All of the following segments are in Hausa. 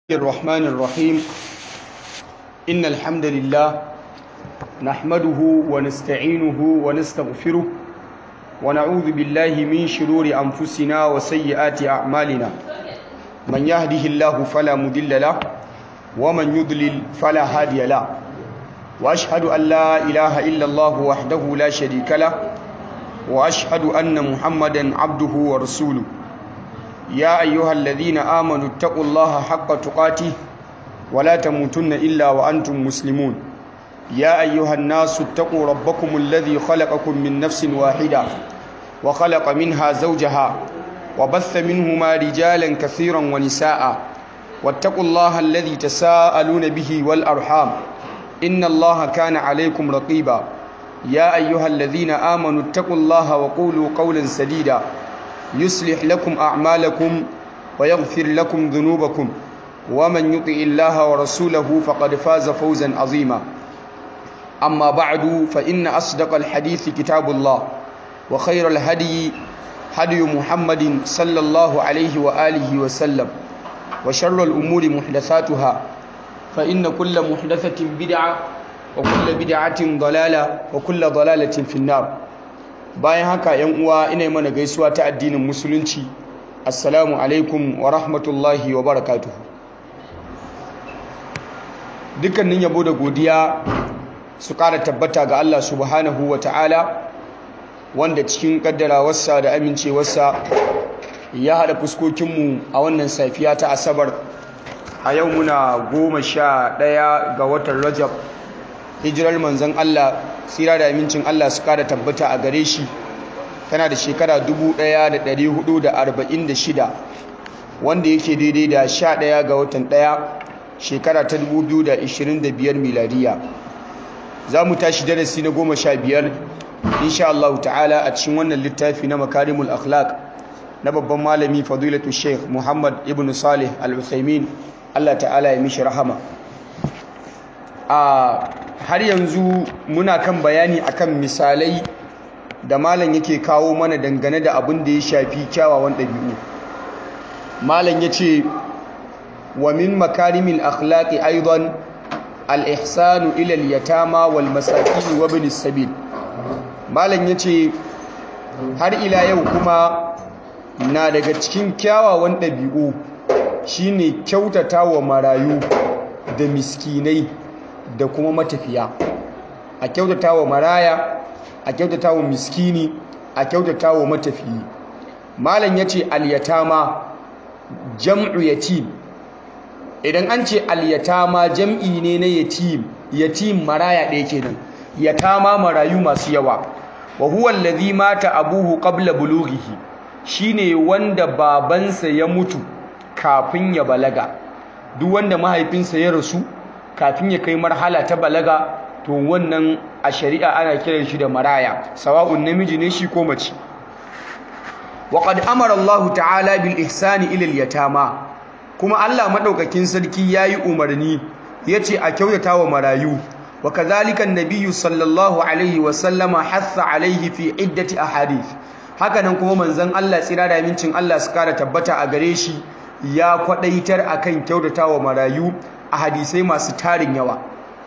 الرحمن الرحيم إن الحمد لله نحمده ونستعينه ونستغفره ونعوذ بالله من شرور أنفسنا وسيئات أعمالنا من يهده الله فلا مضل له ومن يضلل فلا هادي له وأشهد أن لا إله إلا الله وحده لا شريك له وأشهد أن محمدا عبده ورسوله يا أيها الذين آمنوا اتقوا الله حق تقاته ولا تموتن إلا وأنتم مسلمون يا أيها الناس اتقوا ربكم الذي خلقكم من نفس واحدة وخلق منها زوجها وبث منهما رجالا كثيرا ونساء واتقوا الله الذي تساءلون به والأرحام إن الله كان عليكم رقيبا يا أيها الذين آمنوا اتقوا الله وقولوا قولا سديدا يصلح لكم أعمالكم ويغفر لكم ذنوبكم ومن يطع الله ورسوله فقد فاز فوزا عظيما أما بعد فإن أصدق الحديث كتاب الله وخير الهدي هدي محمد صلى الله عليه وآله وسلم وشر الأمور محدثاتها فإن كل محدثة بدعة وكل بدعة ضلالة وكل ضلالة في النار bayan haka yan uwa ina mana gaisuwa ta addinin musulunci assalamu alaikum wa rahmatullahi wa barakatuhu dukkanin yabo da godiya su ƙara tabbata ga Allah subhanahu wa ta'ala wanda cikin ƙaddarawarsa da amincewarsa ya haɗa fuskokinmu a wannan safiya ta asabar a yau muna goma sha ɗaya ga watan rajab hijirar manzon Allah tsira da amincin Allah su kada tabbata a gare shi tana da shekara 1446 wanda yake daidai da 11 ga watan 1 shekara ta 2025 miladiya za mu tashi darasi na 15 insha Allah ta'ala a cikin wannan littafi na makarimul akhlaq na babban malami fadilatu sheikh muhammad ibn salih al-uthaymin Allah ta'ala ya mishi rahama a har yanzu muna kan bayani akan misalai da malam yake kawo mana dangane da abin da ya shafi kyawawan ɗabi'u malam ya ce wa min makarimil akhlaqi aidan al-ihsanu ila al-yatama wal masakin wa ibn sabil malam ya ce har ila yau kuma na daga cikin kyawawan ɗabi'u shine kyautata wa marayu da miskinai da kuma matafiya a kyautata wa maraya a kyautata wa miskini a kyautata wa matafiyi malam ya ce alyatama jam'u yatim idan an ce alyatama jam'i ne na yatim yatim maraya ɗaya kenan yatama marayu masu yawa wa huwa allazi mata abuhu qabla bulughihi shine wanda babansa ya mutu kafin ya balaga duk wanda mahaifinsa ya rasu kafin ya kai marhala ta balaga to wannan a shari'a ana kiran shi da maraya sawa'un namiji ne shi ko mace wa qad amara Allah ta'ala bil ihsani ila al yatama kuma Allah madaukakin sarki yayi umarni yace a kyautata wa marayu wa kadhalika an-nabiy sallallahu alaihi wa sallama hatha alaihi fi iddati ahadith hakanan kuma manzon Allah tsira da mincin Allah su kara tabbata a gare shi ya kwadaitar akan kyautata wa marayu a hadisai masu tarin yawa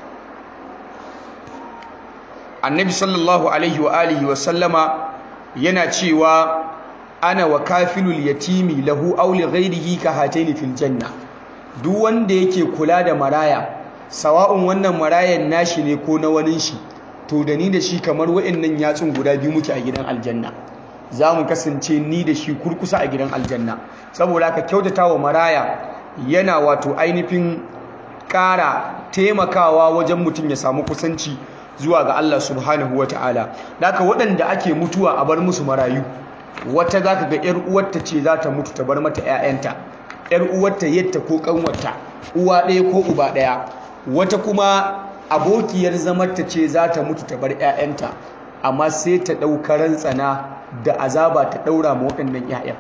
annabi sallallahu alaihi wa alihi wa sallama yana cewa ana wa kafilul yatimi lahu aw li ghayrihi ka hataini fil janna duk wanda yake kula da maraya sawa'un wannan marayan nashi ne ko na wani shi to da ni da shi kamar wa'annan yatsun guda biyu muke a gidan aljanna za mu kasance ni da shi kurkusa a gidan aljanna saboda haka kyautata wa maraya yana wato ainihin ƙara taimakawa wajen mutum ya samu kusanci zuwa ga Allah subhanahu wa ta'ala daga waɗanda ake mutuwa a bar musu marayu wata za ka ga ‘yar uwarta ce za ta mutu ta bar mata ‘ya'yanta ‘yar uwarta yadda ko ƙanwarta uwa ɗaya ko uba ɗaya wata kuma abokiyar zamarta ce za ta mutu ta bar ‘ya'yanta amma sai ta ɗaukaran tsana da azaba ta ɗaura ma waɗannan ‘ya'yan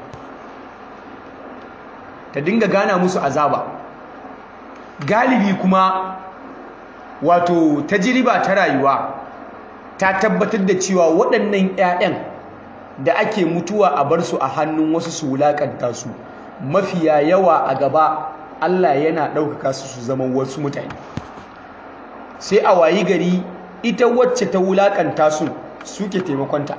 ta dinga gana musu azaba galibi kuma wato tajriba ta rayuwa ta tabbatar da cewa waɗannan 'ya'yan da ake mutuwa a bar su a hannun wasu su wulaƙanta su mafiya yawa a gaba Allah yana ɗaukaka su su zama wasu mutane sai a wayi gari ita wacce ta wulakanta su suke taimakonta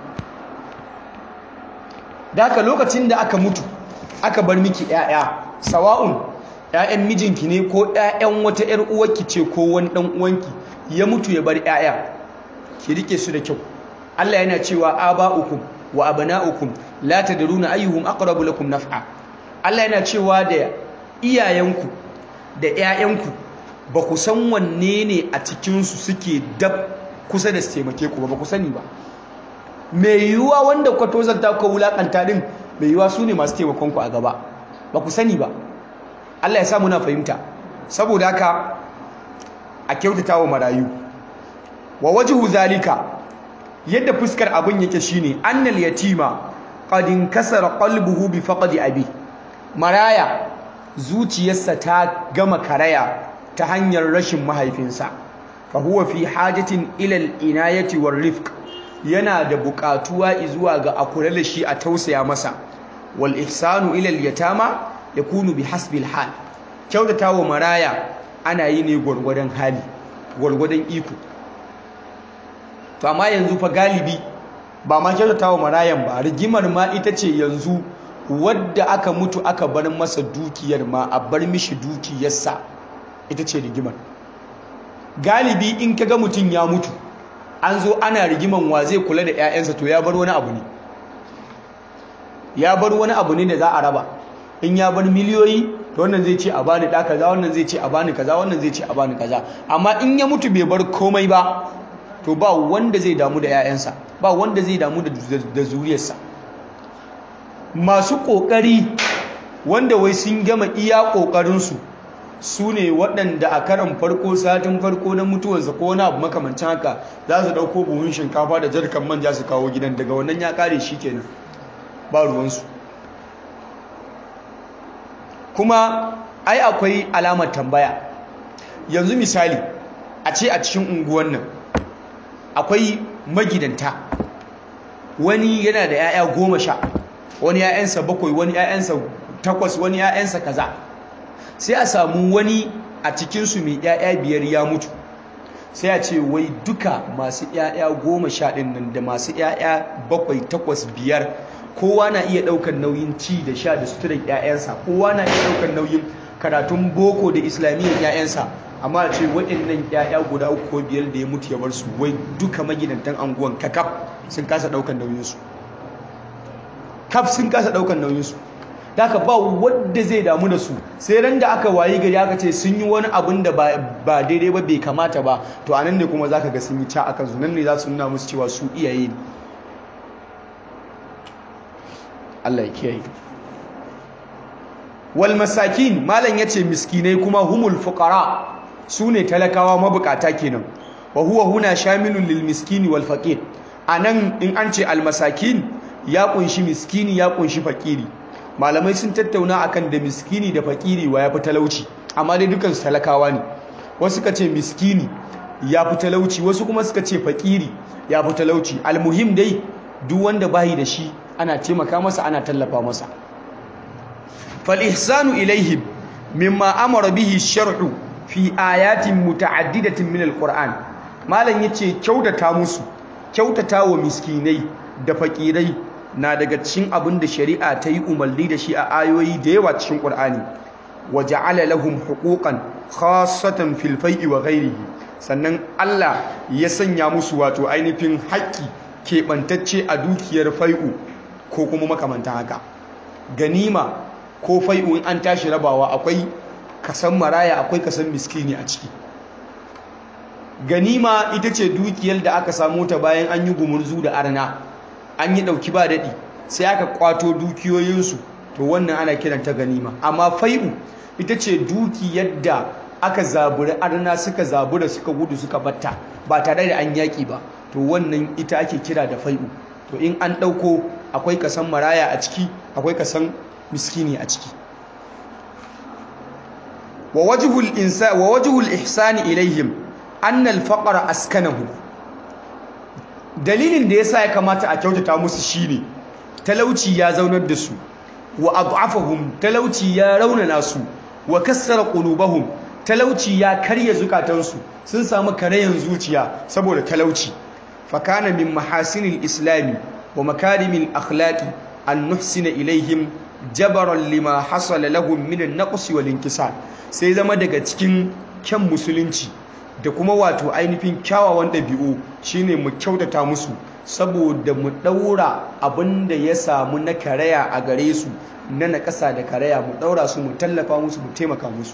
da haka lokacin da aka mutu aka bar miki 'ya'ya sawa'un 'ya'yan mijinki ne ko 'ya'yan wata 'yar uwarki ce ko wani ɗan uwanki ya mutu ya bar 'ya'ya ki rike su da kyau Allah yana cewa aba'ukum wa abana'ukum la tadruna ayyuhum aqrabu lakum naf'a Allah yana cewa da iyayenku da 'ya'yanku ba ku san wanne ne a cikinsu suke dab kusa da su taimake ku ba ba ku sani ba mai yiwuwa wanda kwa tozarta ku wulakanta din mai yiwuwa su ne masu taimakon ku a gaba ba ku sani ba Allah ya sa muna fahimta saboda haka a kyautata wa marayu wa wajhu zalika yadda fuskar abin yake shine annal yatima qad inkasara qalbuhu bi faqdi abi maraya zuciyarsa ta gama karaya ta hanyar rashin mahaifinsa fa huwa fi hajatin ila al-inayati war-rifq yana da buƙatuwa zuwa ga a kula da shi a tausaya masa wal ihsanu ila al-yatama yakunu bi hasbi al-hal kyautatawa maraya ana yi ne gwargwadon hali gwargwadon iko to amma yanzu fa galibi ba ma kyautatawa marayan ba rigimar ma ita ce yanzu wadda aka mutu aka bar masa dukiyar ma a bar mishi dukiyarsa ita ce rigimar galibi in kaga mutum ya mutu an zo ana rigiman wa zai kula da 'ya'yansa to ya bar wani abu ne ya bar wani abu ne da za a raba in ya bar miliyoyi to wannan zai ce a bani da kaza wannan zai ce a bani kaza wannan zai ce a bani kaza amma in ya mutu bai bar komai ba to ba wanda zai damu da 'ya'yansa ba wanda zai damu da zuriyarsa masu ƙoƙari wanda wai sun gama iya ƙoƙarinsu su ne waɗanda a karan farko satin farko na mutuwarsa ko wani abu makamancin haka za su ɗauko buhun shinkafa da jarkan manja su kawo gidan daga wannan ya ƙare shi kenan ba ruwansu kuma ai akwai alamar tambaya yanzu misali a ce a cikin unguwan nan akwai magidanta wani yana da 'ya'ya goma sha wani 'ya'yansa bakwai wani 'ya'yansa takwas wani 'ya'yansa kaza sai a samu wani a cikinsu mai 'ya'ya biyar ya mutu sai a ce wai duka masu 'ya'ya goma sha ɗin nan da masu 'ya'ya bakwai takwas biyar kowa na iya ɗaukar nauyin ci da sha da suturar 'ya'yansa kowa na iya ɗaukar nauyin karatun boko da islamiyyar 'ya'yansa amma a ce waɗannan 'ya'ya guda uku ko biyar da ya mutu ya bar su wai duka magidantan anguwan kakaf sun kasa ɗaukar nauyinsu kaf sun kasa ɗaukar nauyinsu da aka ba wadda zai damu da su sai ran da aka wayi gari aka ce sun yi wani abin da ba daidai ba bai kamata ba to anan ne kuma zaka ga sun yi ca akan su nan ne za su nuna musu cewa su iyaye ne Allah ya kiyaye wal masakin malam yace miskinai kuma humul fuqara sune talakawa mabukata kenan wa huwa huna shamilun lil miskini wal faqir anan in an ce al masakin ya kunshi miskini ya kunshi fakiri malamai sun tattauna akan da miskini da fakiri wa ya fi talauci amma dai dukan su talakawa ne wasu suka ce miskini ya fi talauci wasu kuma suka ce fakiri ya fi talauci almuhim dai duk wanda bayi da shi ana taimaka masa ana tallafa masa fal ihsanu ilaihim mimma amara bihi shar'u fi ayatin muta'addidatin min alquran malam yace kyautata musu kyautata wa miskinai da fakirai na daga cikin abin da shari'a ta yi umarni da shi a ayoyi da yawa cikin ƙur'ani wa ja'ala lahum huquqan khassatan fil fai'i wa ghairihi sannan Allah ya sanya musu wato ainihin haƙƙi keɓantacce a dukiyar fai'u ko kuma makamantan haka ganima ko fai'u in an tashi rabawa akwai kasan maraya akwai kasan miskini a ciki ganima ita ce dukiyar da aka samu ta bayan an yi gumurzu da arna an yi ɗauki ba daɗi sai aka kwato dukiyoyinsu to wannan ana kiranta ganima amma fai'u ita ce dukiyar da aka zaburi arna suka zabura suka gudu suka batta ba tare da an yaƙi ba to wannan ita ake kira da fai'u to in an ɗauko akwai kasan maraya a ciki akwai kasan miskini a ciki wa wajhul insa wa wajhul ihsani ilaihim annal faqra askanahu dalilin da yasa ya kamata a kyautata musu shine talauci ya zaunar da su wa ad'afahum talauci ya raunana su wa kassara qulubahum talauci ya karya zukatansu sun samu karayan zuciya saboda talauci fakana min mahasinil islami wa makarimil akhlaqi an nuhsina ilaihim jabaran lima hasala lahum min an-naqs wal inkisar sai zama daga cikin kyan musulunci da kuma wato ainihin kyawawan ɗabi'u shine mu kyautata musu saboda mu ɗaura abin da ya samu na karaya a gare su na naƙasa da karaya mu ɗaura su mu tallafa musu mu taimaka musu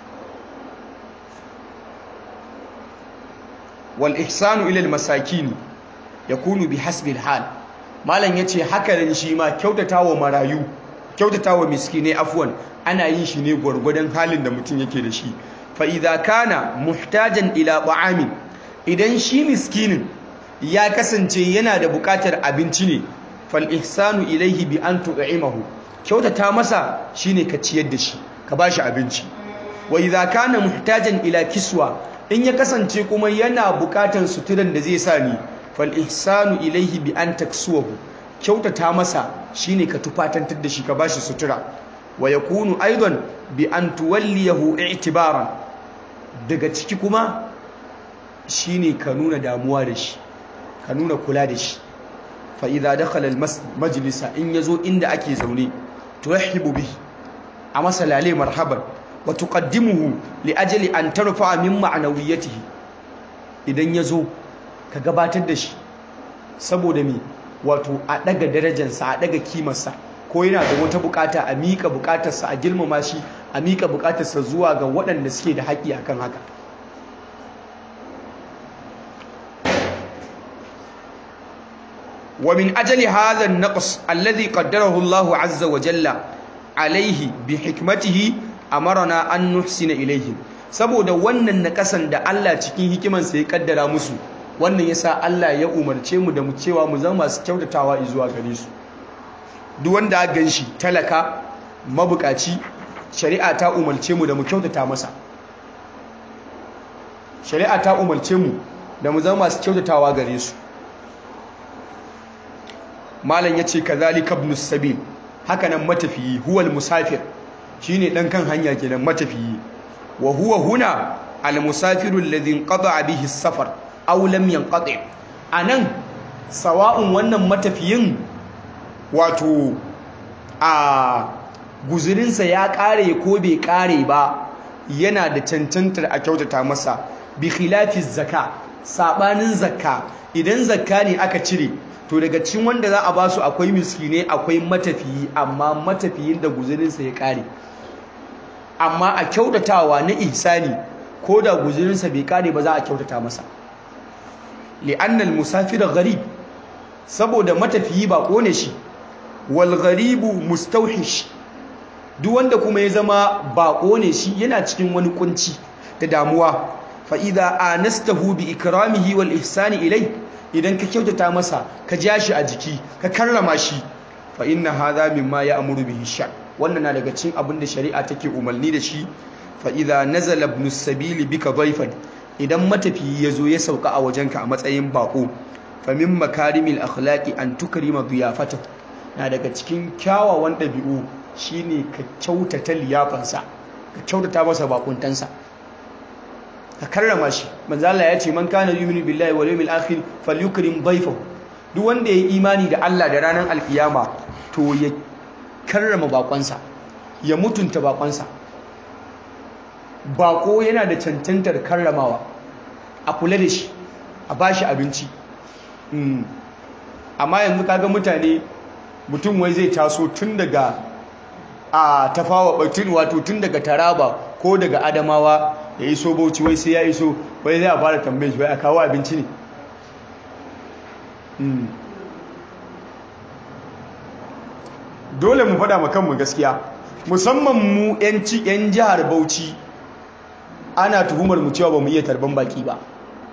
wal ihsanu ila al masakin yakunu bi hasbi al hal malam yace haka nan shi ma kyautatawa marayu kyautatawa miskinai afwan ana yin shi ne gwargwadon halin da mutum yake da shi fa idza kana muhtajan ila ta'amin idan shi miskinin ya kasance yana da bukatar abinci ne fal ihsanu ilaihi bi an tu'imahu kyautata masa shine ka ciyar da shi ka bashi abinci wa idza kana muhtajan ila kiswa in ya kasance kuma yana bukatar suturan da zai sa ni fal ihsanu ilaihi bi an taksuwahu kyautata masa shine ka tufatantar da shi ka bashi sutura wa yakunu aidan bi an tuwalliyahu i'tibaran daga ciki kuma shine ka nuna damuwa da shi ka nuna kula da shi fa idza dakhala al majlisa in yazo inda ake zaune turahibu bihi a masalale marhaban wa tuqaddimuhu li ajli an tarfa min ma'nawiyatihi idan yazo ka gabatar da shi saboda me wato a daga darajarsa a daga kimarsa ko yana da wata bukata a mika bukatarsa a girmama shi a mika bukatarsa zuwa ga waɗanda suke da haƙƙi akan haka ومن أجل هذا النقص الذي قدره الله عز وجل عليه بحكمته أمرنا أن نحسن إليهم saboda wannan nakasan da Allah cikin hikimansa ya kaddara musu wannan yasa Allah ya umarce mu da mu cewa mu zama masu kyautatawa zuwa gare su duk wanda aka ganshi talaka mabukaci shari'a ta umarce mu da mu kyautata masa shari'a ta umarce mu da mu zama masu kyautatawa gare su malam yace kazalika ibn sabil haka nan matafiyi huwal musafir shine dan kan hanya kenan matafiyi wa huwa huna al musafiru alladhi inqata bihi as-safar aw lam yanqati anan sawa'un wannan matafiyin wato a guzurinsa ya kare ko bai kare ba yana da cancantar a kyautata masa bi khilafi zakka sabanin zakka idan zakka ne aka cire to daga cikin wanda za a basu akwai miskine akwai matafiyi amma matafiyin da guzurinsa ya kare amma a kyautatawa na ihsani ko da guzurinsa bai kare ba za a kyautata masa li'annal musafir gharib saboda matafiyi ba kone shi wal gharibu mustawhish duk wanda kuma ya zama bako ne shi yana cikin wani kunci da damuwa fa idza anastahu bi ikramihi wal ihsani ilai idan ka kyautata masa ka ja shi a jiki ka karrama shi fa inna hadha mimma ya'muru bihi shar wannan na daga cikin abin da shari'a take umarni da shi fa idza nazala ibn as-sabil bika dhayfan idan matafiyi yazo ya sauka a wajenka a matsayin bako fa min makarimil akhlaqi an tukrima diyafatahu na daga cikin kyawawan dabi'u shine ka kyautata liyafansa ka kyautata masa bakuntansa ka karrama shi manzo Allah ya ce man kana yu'minu billahi wal yawmil akhir falyukrim dhayfahu duk wanda yayi imani da Allah da ranar alkiyama to ya karrama bakonsa ya mutunta bakonsa bako yana da cancantar karramawa a kula da shi a bashi abinci amma yanzu kaga mutane mutum wai zai taso tun daga a tafawa batun wato tun daga taraba ko daga adamawa ya iso bauchi wai sai ya iso wai zai a fara tambayin shi wai a kawo abinci ne dole mu faɗa kanmu gaskiya musamman mu 'yan jihar bauchi ana tuhumar mu cewa ba mu iya tarban baki ba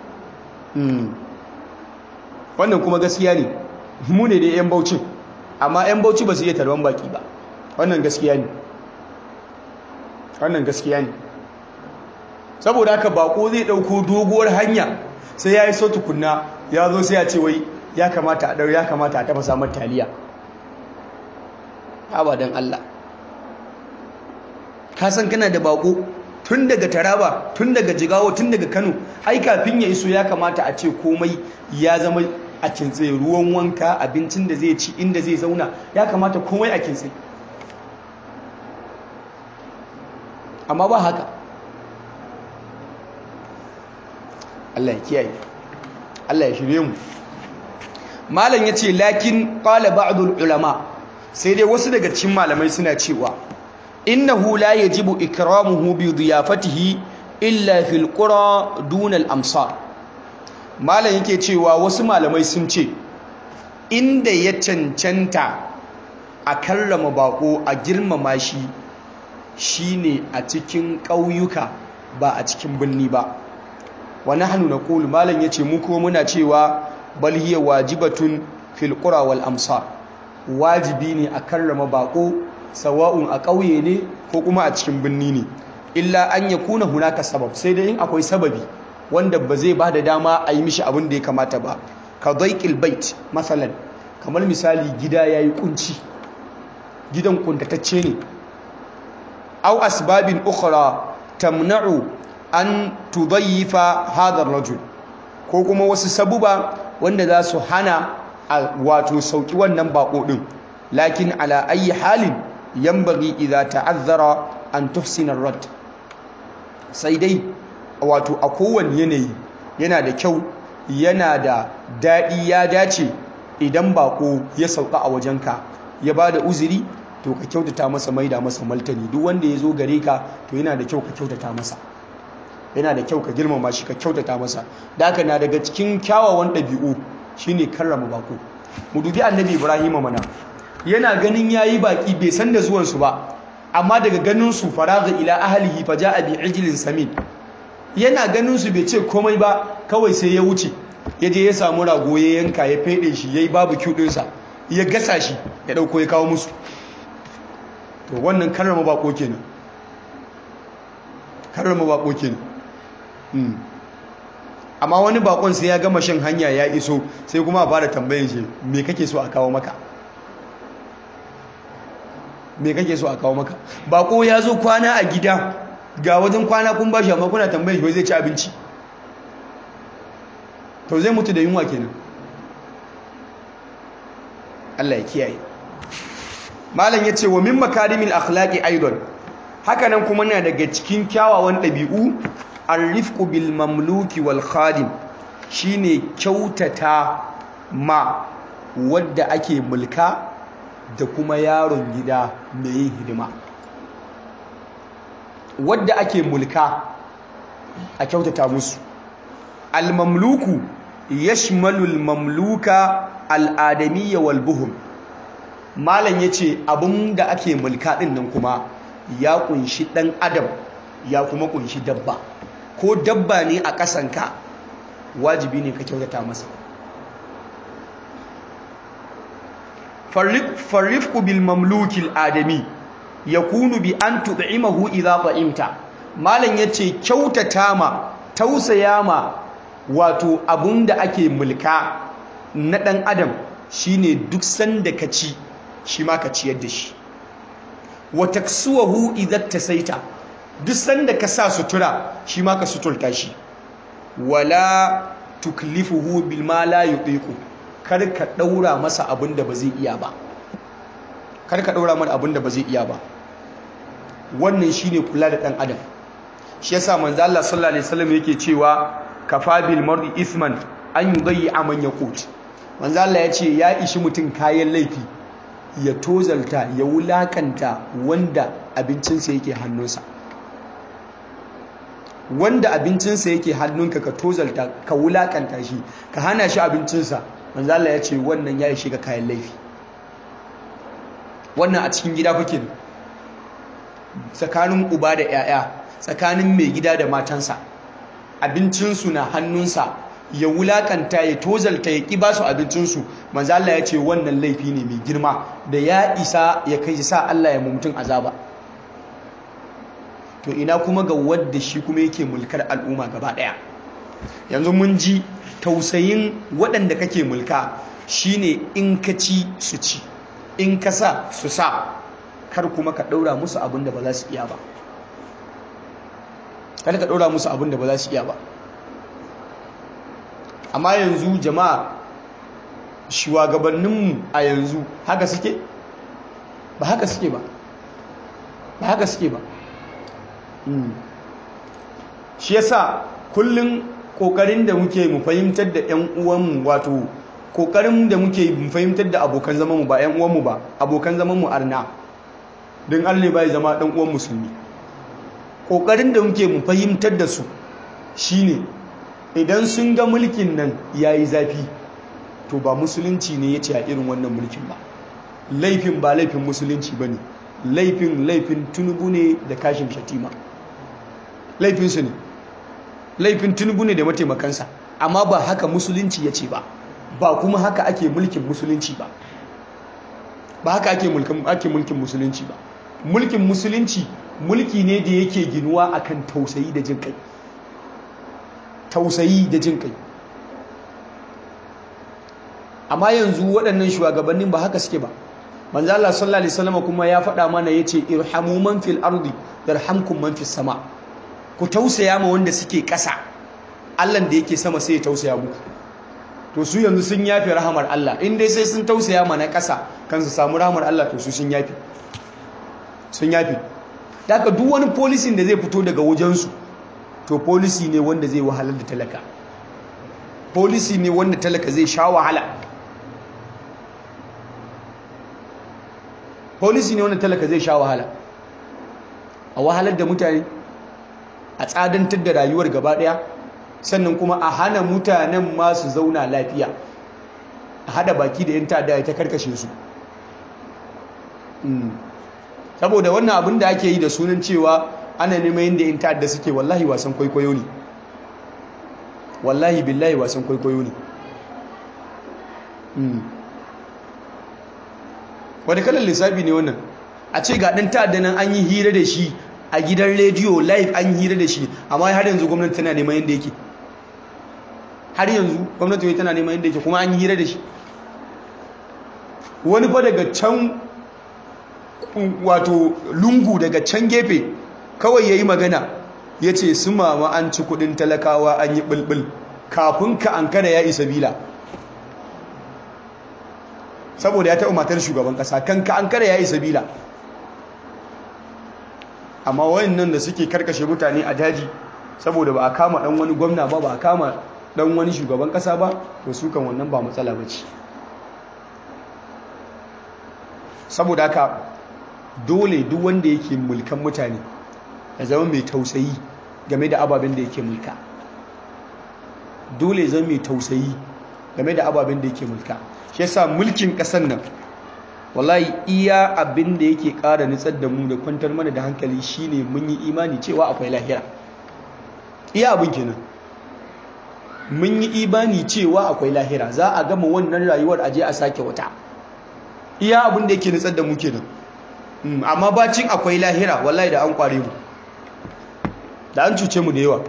wannan kuma gaskiya ne mu ne da 'yan baucin amma 'yan bauchi ba su iya tarban baki ba wannan gaskiya ne wannan gaskiya ne saboda haka bako zai dauko doguwar hanya sai ya yi so tukunna ya zo sai ya ce wai ya kamata a ɗau ya kamata a tafasa mata taliya abadan Allah ka san kana da bako tun daga taraba tun daga jigawa tun daga kano ai kafin ya iso ya kamata a ce komai ya zama a kintse ruwan wanka abincin da zai ci inda zai zauna ya kamata komai a kintse amma ba haka Allah ya kiyaye Allah ya shirye mu malam yace lakin qala ba'dul ulama sai dai wasu daga cikin malamai suna cewa innahu la yajibu ikramuhu bi diyafatihi illa fil qura dun al amsar malam yake cewa wasu malamai sun ce inda ya cancanta a karrama bako a girmama shi shine a cikin ƙauyuka ba a cikin birni ba wa nahnu naqulu malam yace mu ko muna cewa bal hiya wajibatun fil qura wal amsar wajibi ne a karrama bako sawa'un a ƙauye ne ko kuma a cikin birni ne illa an yakuna hunaka sabab sai dai in akwai sababi wanda ba zai bada dama a yi mishi abin da ya kamata ba ka daiqil bait masalan kamar misali gida yayi kunci gidan kuntatacce ne aw asbabin ukhra tamna'u an tudayyifa hadha ar-rajul ko kuma wasu sabuba wanda za su hana wato sauki wannan bako din lakin ala ayi halin yanbaghi idza ta'azzara an tuhsina ar-rad sai dai wato a kowane yanayi yana da kyau yana da daɗi ya dace idan bako ya sauka a wajenka ya ba da uzuri to ka kyautata masa maida masa maltani duk wanda ya zo gare ka to yana da kyau ka kyautata masa yana da kyau ka girmama shi ka kyautata masa da haka na daga cikin kyawawan ɗabi'u shine karrama bako mu dubi annabi ibrahim mana yana ganin yayi baki bai san da zuwan su ba amma daga ganin su faraga ila ahlihi faja'a bi ijlin samin yana ganin su bai ce komai ba kawai sai ya wuce ya je ya samu rago ya yanka ya fede shi yayi barbecue din sa ya gasa shi ya dauko ya kawo musu to wannan karrama bako kenan karrama bako kenan amma wani bakon sai ya gama shan hanya ya iso sai kuma a fara tambayin shi me kake so a kawo maka me kake so a kawo maka bako ya zo kwana a gida ga wajen kwana kun bashi amma kuna tambayin shi zai ci abinci to zai mutu da yunwa kenan Allah ya kiyaye malam ya ce wa min makarimin akhlaqi aidan hakanan kuma na daga cikin kyawawan ɗabi'u arrifqu bil mamluki wal khadim shine kyautata ma wadda ake mulka da kuma yaron gida mai yin hidima wadda ake mulka a kyautata musu al mamluku yashmalu al mamluka al adamiyya wal buhum malam yace abinda ake mulka din nan kuma ya kunshi dan adam ya kuma kunshi dabba ko dabba ne a ƙasanka wajibi ne ka kyautata masa farrifku bil mamlukil adami ya kunu bi an tuɗi'imahu idza fa'imta malam ya ce kyautata ma tausaya ma wato abun da ake mulka na ɗan adam shine duk sanda ka ci shi ma ka ciyar da shi wa taksuwahu idza tasaita duk sanda ka sa sutura shi ma ka suturta shi wala tuklifuhu bil ma la yutiqu kar ka daura masa abin da ba zai iya ba kar ka daura masa abin da ba zai iya ba wannan shine kula da dan adam shi yasa manzo Allah sallallahu alaihi wasallam yake cewa kafa bil mar'i ithman an yudayyi man yaqut manzo Allah ya ce ya ishi mutum kayan laifi ya tozalta ya wulakanta wanda abincinsa yake hannunsa wanda abincinsa yake hannunka ka tozalta ka wulakanta shi ka hana shi abincinsa manzo Allah ya ce wannan ya shiga kayan laifi wannan a cikin gida kuke tsakanin uba da 'ya'ya tsakanin mai gida da matansa abincinsu na hannunsa ya wulakanta ya tozalta ya ƙi ba su abincinsu manzo Allah ya ce wannan laifi ne mai girma da ya isa ya kai sa Allah ya mumtun azaba to ina kuma ga wadda shi kuma yake mulkar al'umma gaba ɗaya yanzu mun ji tausayin waɗanda kake mulka shine in ka ci su ci in ka sa su sa kar kuma ka ɗaura musu abin da ba za su iya ba kada ka ɗora musu abin da ba za su iya ba amma yanzu jama'a shugabanninmu a yanzu haka suke ba haka suke ba ba haka suke ba shi yasa kullum kokarin da muke mu fahimtar da ƴan uwanmu wato kokarin da muke mu fahimtar da abokan zamanmu ba ƴan uwanmu ba abokan zamanmu arna don Allah bai zama ɗan uwan musulmi kokarin da muke mu fahimtar da su shine idan sun ga mulkin nan yayi zafi to ba musulunci ne ya ce a irin wannan mulkin ba laifin ba laifin musulunci ba ne laifin laifin tunubu ne da kashin shatima laifinsu ne laifin tunubu ne da mataimakansa amma ba haka musulunci ya ce ba ba kuma haka ake mulkin musulunci ba ba haka ake mulkin musulunci ba mulkin musulunci mulki ne da yake ginuwa akan tausayi da jin kai tausayi da jin kai amma yanzu waɗannan shugabannin ba haka suke ba manzo Allah sallallahu alaihi wasallam kuma ya faɗa mana yace irhamu man fil ardi yarhamkum man fis sama ku tausaya ma wanda suke ƙasa Allah da yake sama sai ya tausaya muku to su yanzu sun yafi rahamar Allah in dai sai sun tausaya ma na ƙasa kan su samu rahamar Allah to su sun yafi sun yafi daga duk wani policy da zai fito daga wajensu to policy ne wanda zai wahalar da talaka policy ne wanda talaka zai sha wahala policy ne wanda talaka zai sha wahala a wahalar da mutane a tsadantar da rayuwar gaba daya sannan kuma a hana mutanen masu zauna lafiya a hada baki da yan ta'adda ta karkashe su saboda wannan abin da ake yi da sunan cewa ana neman yadda yan ta'adda suke wallahi wasan kwaikwayo ne wallahi billahi wasan kwaikwayo ne wani kalan lissafi ne wannan a ce ga ɗan ta'adda nan an yi hira da shi a gidan rediyo live an yi hira da shi amma har yanzu gwamnati tana neman yadda yake har yanzu gwamnati tana neman yadda yake kuma an yi hira da shi wani fa daga can wato lungu daga can gefe kawai ya yi magana ya ce su mama an ci kudin talakawa an yi bulbul kafin ka an kada ya isa bila saboda ya taɓa matar shugaban ƙasa kan ka an kada ya isa bila amma wayannan da suke karkashe mutane a daji saboda ba a kama ɗan wani gwamna ba ba a kama ɗan wani shugaban ƙasa ba to su kan wannan ba matsala ba ce saboda haka dole duk wanda yake mulkan mutane ya zama mai tausayi game da ababen da yake mulka dole zama mai tausayi game da ababen da yake mulka shi yasa mulkin ƙasar nan wallahi iya abin da yake ƙara nutsar da mu da kwantar mana da hankali shine mun yi imani cewa akwai lahira iya abin kenan mun yi imani cewa akwai lahira za a gama wannan rayuwar aje a sake wata iya abin da yake nutsar da mu kenan amma bacin akwai lahira wallahi da an kware mu da an cuce mu da yawa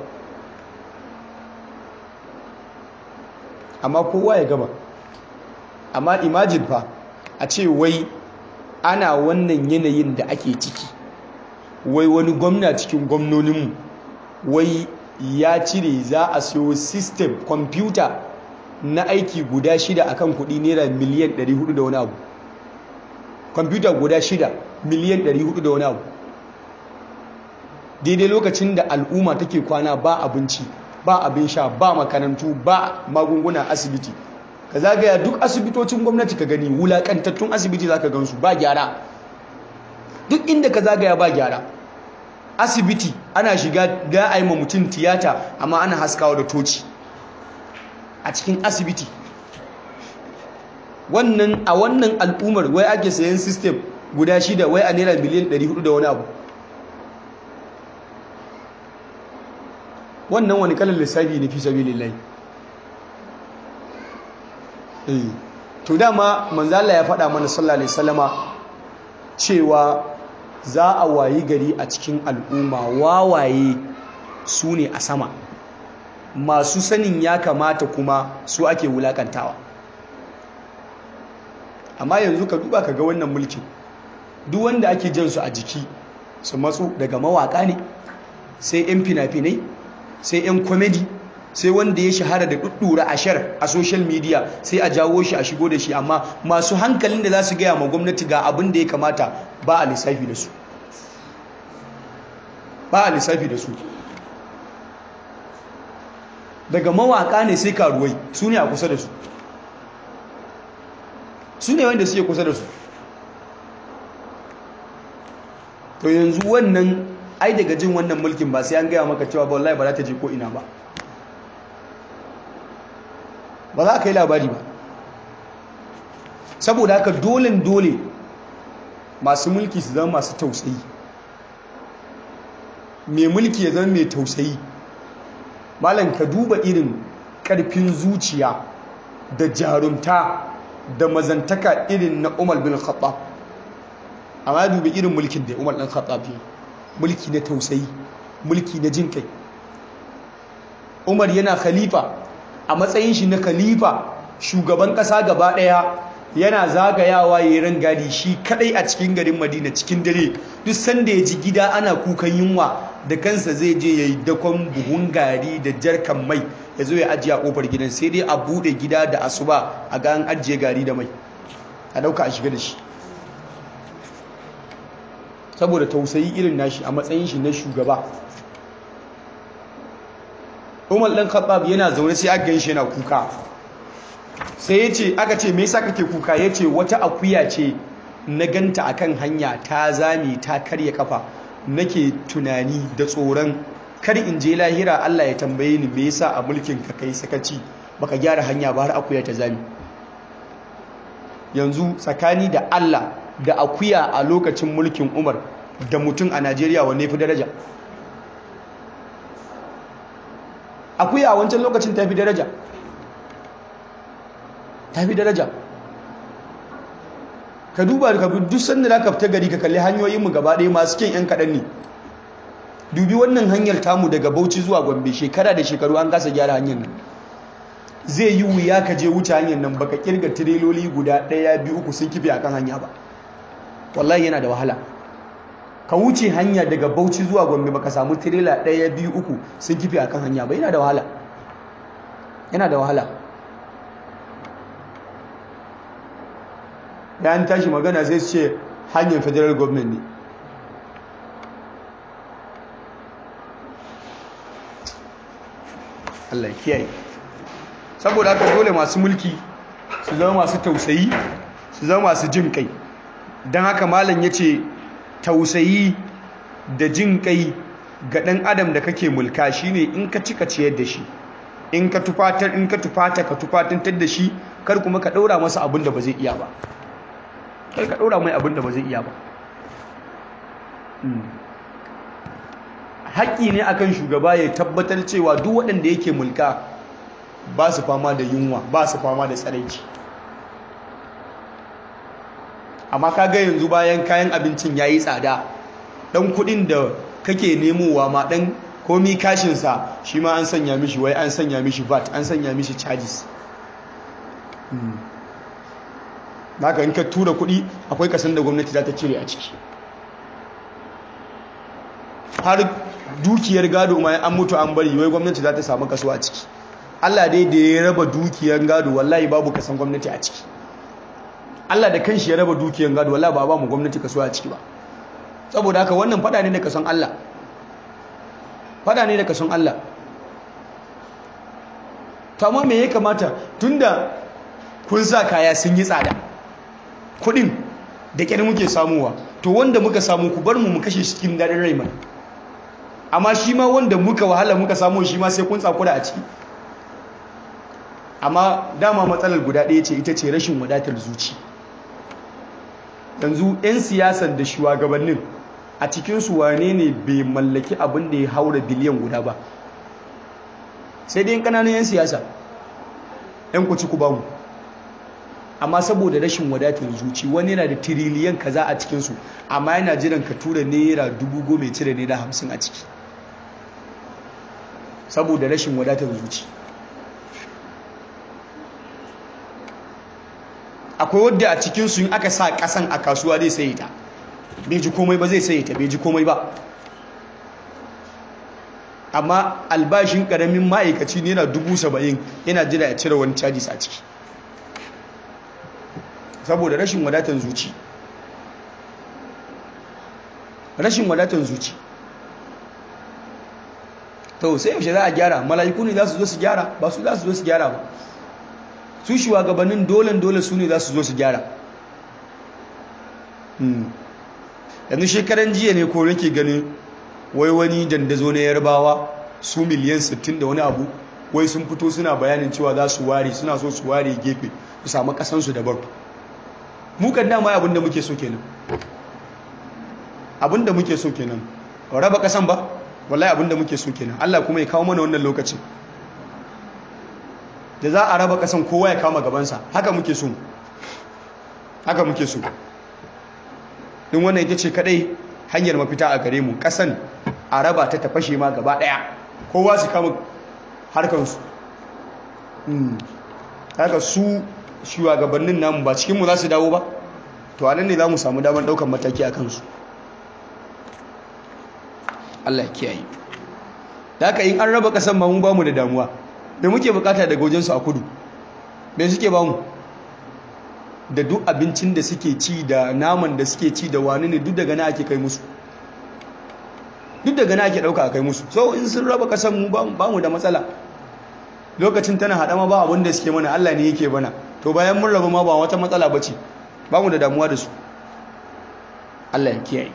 amma kowa ya gama amma imagine fa a ce wai ana wannan yanayin da ake ciki wai wani gwamna cikin gwamnoninmu wai ya cire za a siyo system kwamfuta na aiki guda shida akan kudi naira miliyan 400 da wani abu kwamfuta guda shida miliyan 400 da wani abu daidai lokacin da al'umma take kwana ba abinci ba abin sha ba makarantu ba magunguna asibiti ka zagaya duk asibitocin gwamnati ka gani wulakantattun asibiti za ka gansu ba gyara duk inda ka zagaya ba gyara asibiti ana shiga ga a yi ma mutum tiyata amma ana haskawa da toci a cikin asibiti wannan a wannan al'ummar wai ake sayan system guda shida wai a naira miliyan 400 da wani abu wannan wani kalan lissafi ne fi sabi lillahi to dama manzala ya faɗa mana sallallahu alaihi wasallama cewa za a wayi gari a cikin al'umma wawaye su ne a sama masu sanin ya kamata kuma su ake wulakantawa amma yanzu ka duba ka ga wannan mulkin duk wanda ake jan su a jiki su matsu daga mawaka ne sai 'yan fina-finai sai 'yan komedi sai wanda ya shahara da ɗuɗɗura ashar a social media sai a jawo shi a shigo da shi amma masu hankalin da za su gaya ma gwamnati ga abin da ya kamata ba a lissafi da su ba a lissafi da su daga mawaka ne sai karuwai su ne a kusa da su su ne wanda suke kusa da su to yanzu wannan ai daga jin wannan mulkin ba sai an gaya maka cewa wallahi ba za ta je ko ina ba ba za ka yi labari ba saboda haka dole dole masu mulki su zama masu tausayi mai mulki ya zama mai tausayi malam ka duba irin karfin zuciya da jarumta da mazantaka irin na umar bin khattab amma dubi irin mulkin da umar ɗan khattab yi mulki na tausayi mulki na jin kai umar yana khalifa a matsayin shi na khalifa shugaban ƙasa gaba ɗaya yana zagayawa ya yi rangadi shi kadai a cikin garin madina cikin dare duk sanda ya ji gida ana kukan yunwa da kansa zai je ya yi dakon buhun gari da jarkan mai ya zo ya ajiye a kofar gidan sai dai a bude gida da asuba a ga an ajiye gari da mai a dauka a shiga da shi saboda tausayi irin nashi a matsayin shi na shugaba umar ɗan khattab yana zaune sai aka gan shi yana kuka sai ya ce aka ce me yasa kake kuka ya ce wata akuya ce na ganta akan hanya ta zame ta karya kafa nake tunani da tsoron kar in je lahira Allah ya tambaye ni me yasa a mulkin ka kai sakaci baka gyara hanya ba har akuya ta zame yanzu tsakani da Allah da akuya a lokacin mulkin Umar da mutum a Najeriya wanne fi daraja akuya a wancan lokacin ta fi daraja ta fi daraja ka duba ka bi duk sanda zaka fita gari ka kalli hanyoyinmu gaba ɗaya masu kyan 'yan kaɗan ne dubi wannan hanyar tamu daga bauchi zuwa gombe shekara da shekaru an kasa gyara hanyar nan zai yi wuya ka je wuce hanyar nan baka kirga tireloli guda ɗaya biyu uku sun kife akan hanya ba wallahi yana da wahala ka wuce hanya daga bauchi zuwa gombe baka samu tirela ɗaya biyu uku sun kife akan hanya ba yana da wahala yana da wahala da an tashi magana sai su ce hanyar federal government ne Allah kiyaye saboda haka dole masu mulki su zama masu tausayi su zama masu jin kai don haka malam ya ce tausayi da jin kai ga ɗan adam da kake mulka shine in ka cika ciyar da shi in ka tufatar in ka tufata ka tufatantar da shi kar kuma ka ɗaura masa abin da ba zai iya ba kar ka ɗora mai abin da ba zai iya ba haƙƙi ne akan shugaba ya tabbatar cewa duk waɗanda yake mulka ba su fama da yunwa ba su fama da tsaraici amma kaga yanzu bayan kayan abincin ya yi tsada ɗan kuɗin da kake nemowa ma ɗan komi kashinsa shi ma an sanya mishi wai an sanya mishi vat an sanya mishi charges haka in ka tura kuɗi akwai kasan da gwamnati za ta cire a ciki har dukiyar gado ma an mutu an bari wai gwamnati za ta samu kaso a ciki Allah dai da ya raba dukiyar gado wallahi babu kasan gwamnati a ciki Allah da kanshi ya raba dukiyar gado wallahi ba ba mu gwamnati kaso a ciki ba saboda haka wannan fada ne da kason Allah fada ne da kason Allah to amma me ya kamata tunda kun sa kaya sun yi tsada kudin da kyar muke samuwa to wanda muka samu ku bar mu mu kashe cikin daɗin rai mana amma shi ma wanda muka wahala muka samu shi ma sai kun tsakura a ciki amma dama matsalar guda ɗaya ce ita ce rashin wadatar zuci yanzu 'yan siyasar da shugabannin a cikinsu wane ne bai mallaki abin da ya haura biliyan guda ba sai dai ƙananan 'yan siyasa 'yan kuci ku bamu amma saboda rashin wadatar zuci wani yana da tiriliyan kaza a cikinsu amma yana jiran ka tura naira dubu goma cire naira hamsin a ciki saboda rashin wadatar zuci akwai wadda a cikinsu in aka sa kasan a kasuwa zai sayi ta bai ji komai ba zai sayi ta bai ji komai ba amma albashin karamin ma'aikaci ne yana dubu saba'in yana jira ya cire wani cajis a ciki saboda rashin wadatan zuci rashin wadatan zuci to sai yaushe za a gyara mala'iku ne za su zo su gyara ba su za su zo su gyara ba su shugabannin dole dole su ne za su zo su gyara yanzu shekaran jiya ne ko nake ganin wai wani dandazo na yarbawa su miliyan 60 da wani abu wai sun fito suna bayanin cewa za su ware suna so su ware gefe su samu kasansu daban mu kan dama abinda muke so kenan abinda muke so kenan raba kasan ba wallahi abinda muke so kenan Allah kuma ya kawo mana wannan lokacin da za a raba kasan kowa ya kama gabansa haka muke so haka muke so din wannan ita ce kadai hanyar mafita a gare mu kasan a raba ta tafashe ma gaba daya kowa su kama harkansu haka su shugabannin namu ba cikinmu za su dawo ba to a nan ne za mu samu damar daukan mataki a kansu Allah ya kiyaye da haka in an raba kasan ba mu ba mu da damuwa me muke bukata daga wajensu a kudu me suke ba mu da duk abincin da suke ci da naman da suke ci da wani ne duk daga na ake kai musu duk daga na ake dauka a kai musu so in sun raba kasan mu ba mu da matsala lokacin tana haɗa ma ba abin da suke mana Allah ne yake bana to bayan mun raba ma ba wata matsala ba ce ba mu da damuwa da su Allah ya kiyaye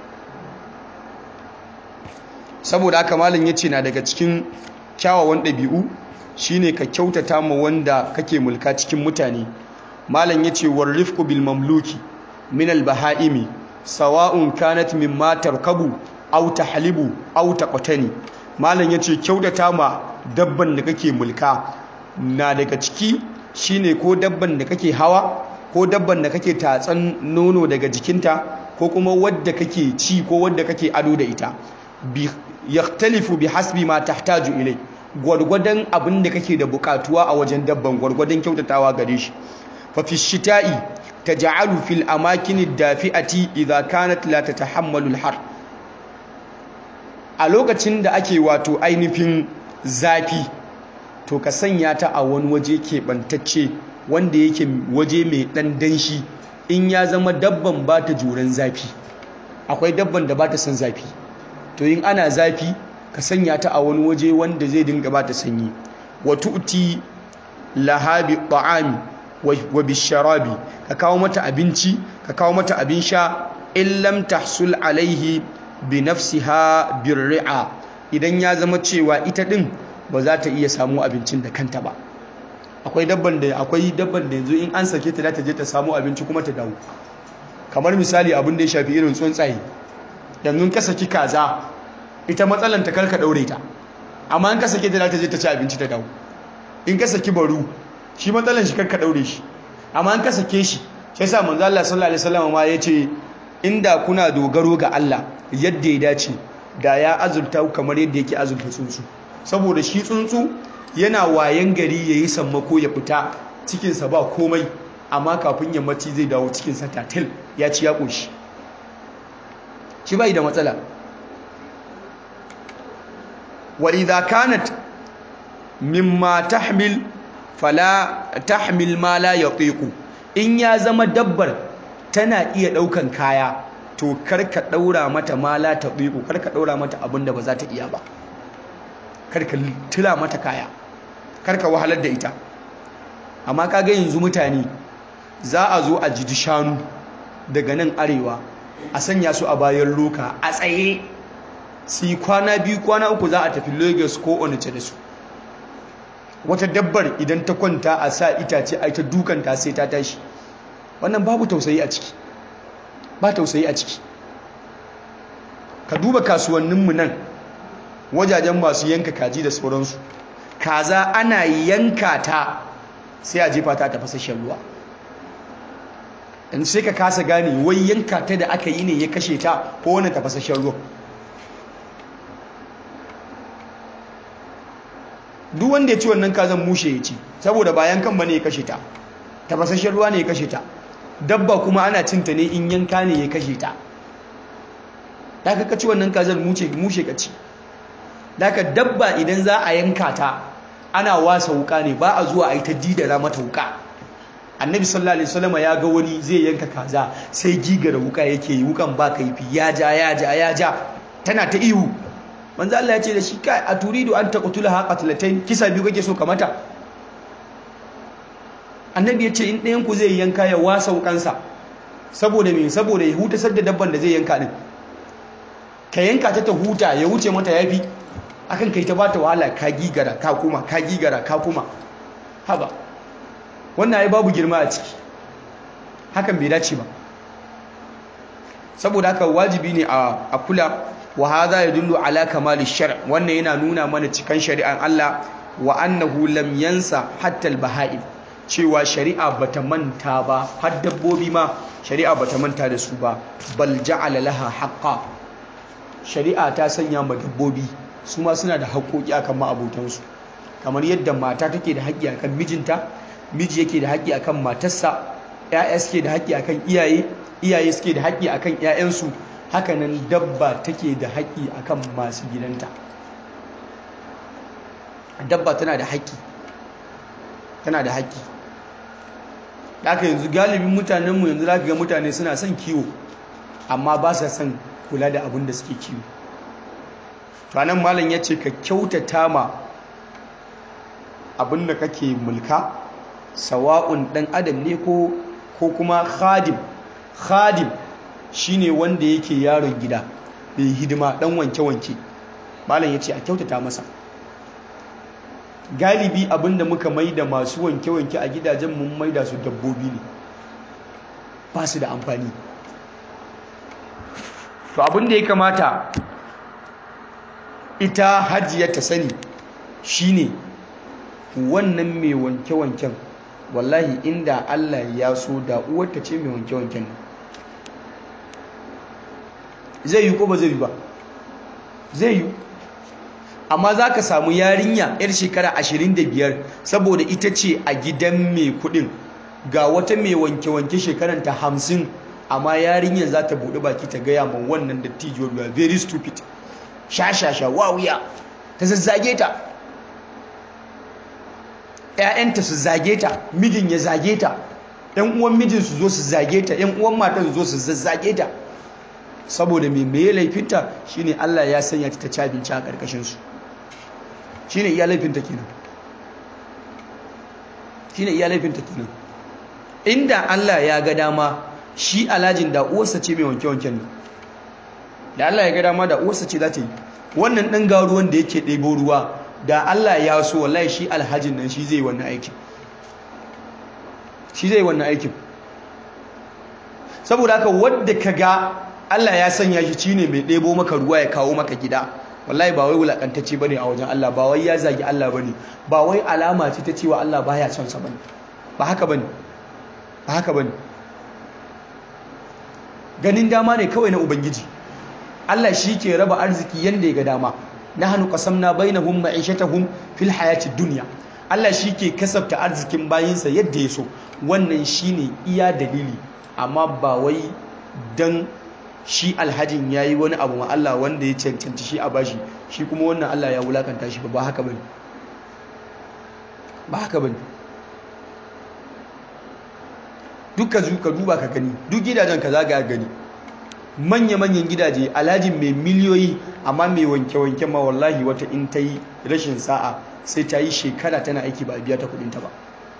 saboda haka malam yace na daga cikin kyawawan ɗabi'u shine ka kyautata ma wanda kake mulka cikin mutane malam yace warifqu bil mamluki min al bahaimi sawa'un kanat mimma tarkabu aw tahlibu aw taqtani malam yace kyautata ma dabban da kake mulka na daga ciki shine ko dabban da kake hawa ko dabban da kake tatsan nono daga jikinta ko kuma wadda kake ci ko wadda kake ado da ita bi yaktalifu bi hasbi ma tahtaju ilai gwargwadon abin da kake da bukatuwa a wajen dabban gwargwadon kyautatawa gare shi fa fi shita'i taj'alu fil amakin ad-dafi'ati idha kanat la tatahammalu al-har a lokacin da ake wato ainihin zafi to ka sanya ta a wani waje keɓantacce wanda yake waje mai ɗan danshi in ya zama dabban ba ta juran zafi akwai dabban da ba ta son zafi to yin ana zafi ka sanya ta a wani waje wanda zai dinga ba ta sanyi wa tu'ti lahabi ta'ami wa bisharabi ka kawo mata abinci ka kawo mata abin sha in lam tahsul alaihi bi nafsiha birri'a idan ya zama cewa ita din ba za ta iya samu abincin da kanta ba akwai dabban da akwai dabban da yanzu in an sake ta za ta je ta samu abinci kuma ta dawo kamar misali abin da ya shafi irin tsuntsaye yanzu ka saki kaza ita matsalan ta karka daure ta amma in ka sake ta za ta je ta ci abinci ta dawo in ka saki baru shi matsalan shi karka daure shi amma in ka sake shi sai sa manzo Allah sallallahu alaihi wasallam ma yace inda kuna dogaro ga Allah yadda ya dace da ya azurta kamar yadda yake azurta tsuntsu saboda shi tsuntsu yana wayan gari ya yi sammako ya fita cikinsa ba komai amma kafin yammaci zai dawo cikinsa tatil ya ci ya ƙoshi shi bai da matsala وإذا كانت مما تحمل فلا تحمل ما لا يطيق in ya zama dabbar tana iya daukan kaya to karka daura mata ma la tabiqu karka daura mata abinda ba za ta iya ba karka tila mata kaya karka wahalar da ita amma kaga yanzu mutane za a zo a jiji shanu daga nan arewa a sanya su a bayan loka a tsaye su yi kwana biyu kwana uku za a tafi lagos ko onice da su wata dabbar idan ta kwanta a sa itace a ita dukanta sai ta tashi wannan babu tausayi a ciki ba tausayi a ciki ka duba kasuwanninmu nan wajajen masu yanka kaji da sauransu kaza ana yanka ta sai a jefa ta tafasashen ruwa yanzu sai ka kasa gane wai yanka ta da aka yi ne ya kashe ta ko wani tafasashen ruwa duk wanda ya ci wannan kazan mushe ya ci saboda bayan kan bane ya kashe ta tafasashen ruwa ne ya kashe ta dabba kuma ana cinta ne in yanka ne ya kashe ta da ka ci wannan kazan mushe mushe ka ci daga dabba idan za a yanka ta ana wasa wuka ne ba a zuwa a yi ta didara mata wuka annabi sallallahu alaihi wasallam ya ga wani zai yanka kaza sai gigara wuka yake yi wukan ba kaifi ya ja ya ja ya ja tana ta ihu manzo Allah ya ce da shi kai a turidu an taqtula ha qatlatayn kisa biyu kake so ka mata annabi ya ce in ɗayan ku zai yanka ya wasa wukansa saboda me saboda ya huta sadda dabban da zai yanka din ka yanka ta ta huta ya wuce mata yafi akan kai ta bata wahala ka gigara ka kuma ka gigara ka kuma haba wannan ai babu girma a ciki hakan bai dace ba saboda haka wajibi ne a kula wa hadha yadullu ala kamali shar' wannan yana nuna mana cikan shari'an Allah wa annahu lam yansa hatta al-baha'im cewa shari'a bata manta ba har dabbobi ma shari'a bata manta da su ba bal ja'ala laha haqqan shari'a ta sanya ma dabbobi su ma suna da haƙoƙi akan ma'abotansu kamar yadda mata take da haƙƙi akan mijinta miji yake da haƙƙi akan matarsa ƴaƴa suke da haƙƙi akan iyaye iyaye suke da haƙƙi akan ƴaƴansu hakanan dabba take da haƙƙi akan masu gidanta dabba tana da haƙƙi tana da haƙƙi haka yanzu galibin mutanenmu yanzu za ka ga mutane suna son kiwo amma ba sa son kula da abin da suke kiwo to anan malam ya ce ka kyautata ma abin da kake mulka sawa'un ɗan adam ne ko ko kuma khadim khadim shine wanda yake yaron gida bai hidima ɗan wanke-wanke malam ya ce a kyautata masa galibi abinda muka maida masu wanke-wanke a gidajen mun maida su dabbobi ne ba su da amfani to abinda ya kamata ita hajiya ta sani shine wannan mai wanke-wanken wallahi inda Allah ya so da uwarta ce mai wanke-wanken zai yi ko ba zai yi ba zai yi amma za ka samu yarinya 'yar shekara 25 saboda ita ce a gidan mai kudin ga wata mai wanke-wanke shekaranta 50 amma yarinyar za ta buɗe baki ta gaya ma wannan dattijuwar ruwa very stupid sha-sha-sha wawuya ta zazzage ta ‘ya'yanta su zage ta mijin ya zage ta ‘yan uwan mijin su zo su zage ta ‘yan uwan mata su zo su zazzage ta saboda mai mai laifinta shine Allah ya sanya ta ci abinci a ƙarƙashinsu shine iya laifinta kenan shine iya laifinta kenan inda Allah ya ga dama shi alhajin da uwarsa ce mai wanke-wanken ne da Allah ya ga dama da uwarsa ce za ta yi wannan ɗan garuwan da yake ɗebo ruwa da Allah ya so wallahi shi alhajin nan shi zai yi wannan aikin shi zai yi wannan aikin saboda haka wadda ka ga Allah ya sanya shi shine mai ɗebo maka ruwa ya kawo maka gida wallahi ba wai wulakantacce bane a wajen Allah ba wai ya zagi Allah bane ba wai alama ce ta cewa Allah baya son sa bane ba haka bane ba haka bane ganin dama ne kawai na ubangiji Allah shi ke raba arziki yanda ya ga dama nahnu qasamna bainahum ma'ishatahum fil hayati dunya Allah shi ke kasafta arzikin bayinsa yadda ya so wannan shine iya dalili amma ba wai dan shi alhajin ya yi wani abu ma Allah wanda ya cancanci shi a bashi shi kuma wannan Allah ya wulakanta shi ba ba haka bane ba haka bane duka ka duba ka gani duk gidajen ka zaga gani manya-manyan gidaje alhajin mai miliyoyi amma mai wanke-wanke ma wallahi wata in ta yi rashin sa'a sai ta yi shekara tana aiki ba a biya ta kudinta ba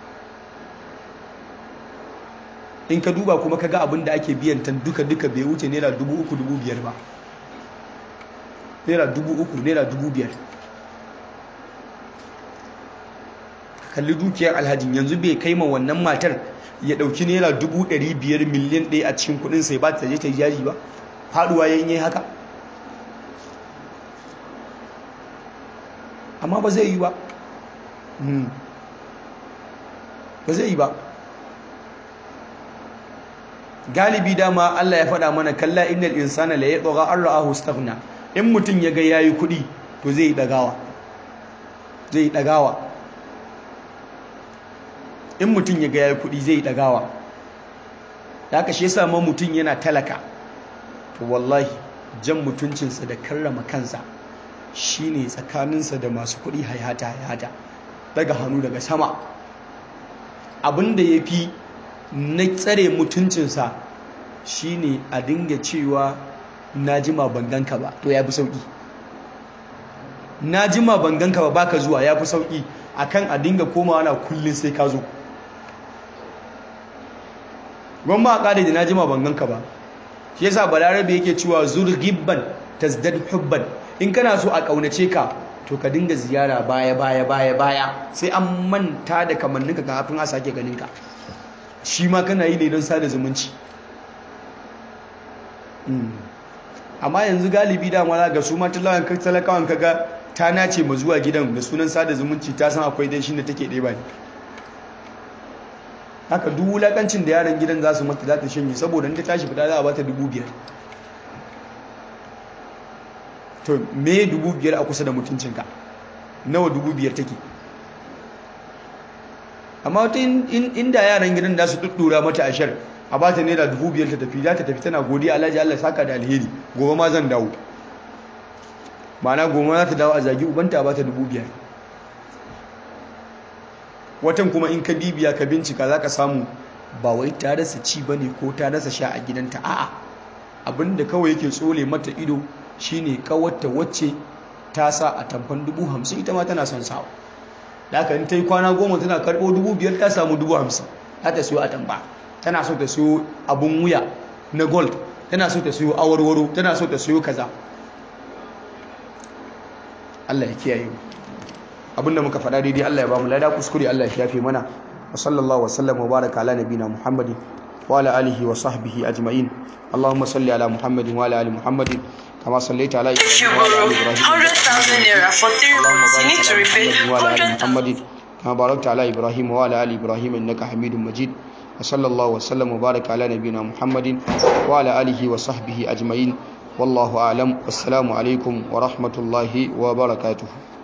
in ka duba kuma ka ga abin da ake biyan ta duka-duka bai wuce naira dubu uku dubu biyar ba naira dubu uku naira dubu biyar kalli dukiyar alhajin yanzu bai kai ma wannan matar ya dauki naira dubu ɗari biyar miliyan ɗaya a cikin kudin sai ba ta je ta yi jari ba faduwa ya yi haka amma ba zai yi ba ba zai yi ba galibi dama Allah ya faɗa mana kalla innal insana la yatgha an ra'ahu istaghna in mutun ya ga yayi kuɗi to zai yi dagawa zai yi dagawa in mutun ya ga yayi kuɗi zai yi dagawa da haka shi yasa ma mutun yana talaka to wallahi jan mutuncinsa da karrama kansa shine tsakaninsa da masu kuɗi hayata hayata daga hannu daga sama abinda ya fi na tsare mutuncinsa shine a dinga cewa na jima banganka ba to ya fi sauƙi na jima banganka ba baka zuwa ya fi sauƙi akan a dinga komawa na kullum sai ka zo gwamma a ƙari da na jima banganka ba shi yasa balarabe yake cewa zurgibban tazdad hubban in kana so a ƙaunace ka to ka dinga ziyara baya baya baya baya sai an manta da kamanninka kafin a sake ganinka shi ma kana yi ne don sada zumunci amma yanzu galibi dama za ga su ma talakawan kaga ta nace ma zuwa gidan da sunan sada zumunci ta san akwai dai shi da take ɗeba ne haka duk wulakancin da yaran gidan za su mata za ta shanye saboda ta tashi fita za a bata dubu biyar to me dubu biyar a kusa da mutuncinka nawa dubu biyar take amma wata inda yaran gidan da su tuttura mata ashar a bata naira dubu biyar ta tafi za ta tafi tana godiya alhaji allah saka da alheri gobe ma zan dawo ma'ana gobe za ta dawo a zagi ubanta a bata dubu biyar watan kuma in ka bibiya ka bincika za ka samu ba wai ta rasa ci ba ne ko ta rasa sha a gidanta a'a abinda kawai yake tsole mata ido shine kawarta wacce ta sa a tamfan dubu hamsin ita ma tana son sawa da aka ta yi kwana goma tana karɓo dubu biyar ta samu dubu hamsin za ta siyo a tamba tana so ta siyo abun wuya na gold tana so ta siyo awarwaro tana so ta siyo kaza Allah ya kiyaye mu abinda muka faɗa daidai Allah ya ba mu lada kuskure Allah ya shafe mana wa sallallahu wa sallam wa baraka ala nabina muhammadin wa ala alihi wa sahbihi ajma'in اللهم صل على محمد وعلى ال محمد كما صليت على ابراهيم وعلى ال ابراهيم وعلى ال محمد كما باركت على ابراهيم وعلى ال ابراهيم انك حميد مجيد وصلى الله وسلم وبارك على نبينا محمد وعلى اله وصحبه اجمعين والله اعلم والسلام عليكم ورحمه الله وبركاته